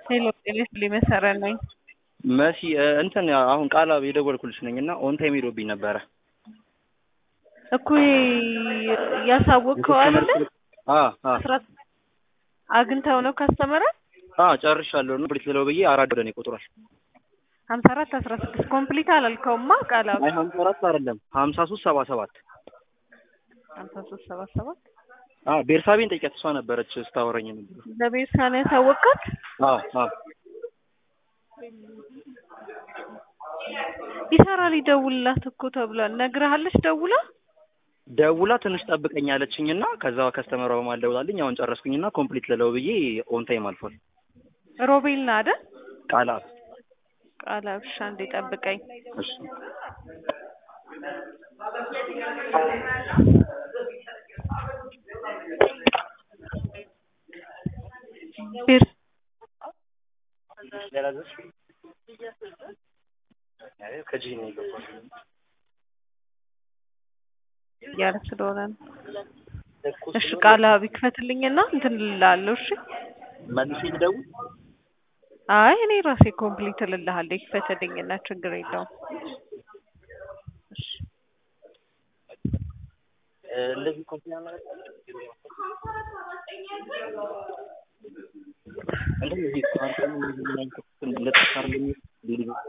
ሄሎ ጤና ይስጥልኝ መሰረት ነኝ። መሲ እንትን አሁን ቃላ የደወልኩልሽ ነኝ እና ኦን ታይም ሄዶብኝ ነበረ እኮ ያሳወቅከው አይደለ? አ አ አስራት አግኝተው ነው ካስተመረ አ ጨርሻለሁ ነው ብሪት ልለው ብዬ አራት ወደ እኔ ቆጥሯል። ሀምሳ አራት አስራ ስድስት ኮምፕሊት አላልከውማ ቃላ አይ ሀምሳ አራት አይደለም ሀምሳ ሶስት ሰባ ሰባት ሀምሳ ሶስት ሰባ ሰባት አ ቤርሳቤን ጠይቂያት እሷ ነበረች ስታወራኝ ነበር። ለቤርሳ ነው ያሳወቅካት? አ አ ይሰራል ይደውልላት እኮ ተብሏል። ነግረሃለች ደውላ ደውላ ትንሽ ጠብቀኝ አለችኝና ከዛ ከስተመሯ በማል ደውላልኝ አሁን ጨረስኩኝና ኮምፕሊት ልለው ብዬ ኦን ታይም አልፏል። ሮቤል ና አይደል? ቃላ ቃላ ብሻ እንዴ ጠብቀኝ። እሺ ቤር ከዚህ ነው የገባው። እያለ ስለሆነ ነው። እሺ ቃላ ቢክፈትልኝና እንትን እልልሃለሁ። እሺ መልሼ ልደውል አይ እኔ ራሴ ኮምፕሊት እልልሃለሁ። ይክፈትልኝና ችግር የለውም። እሺ እንደዚህ ኮምፕሊት ማለት እንደዚህ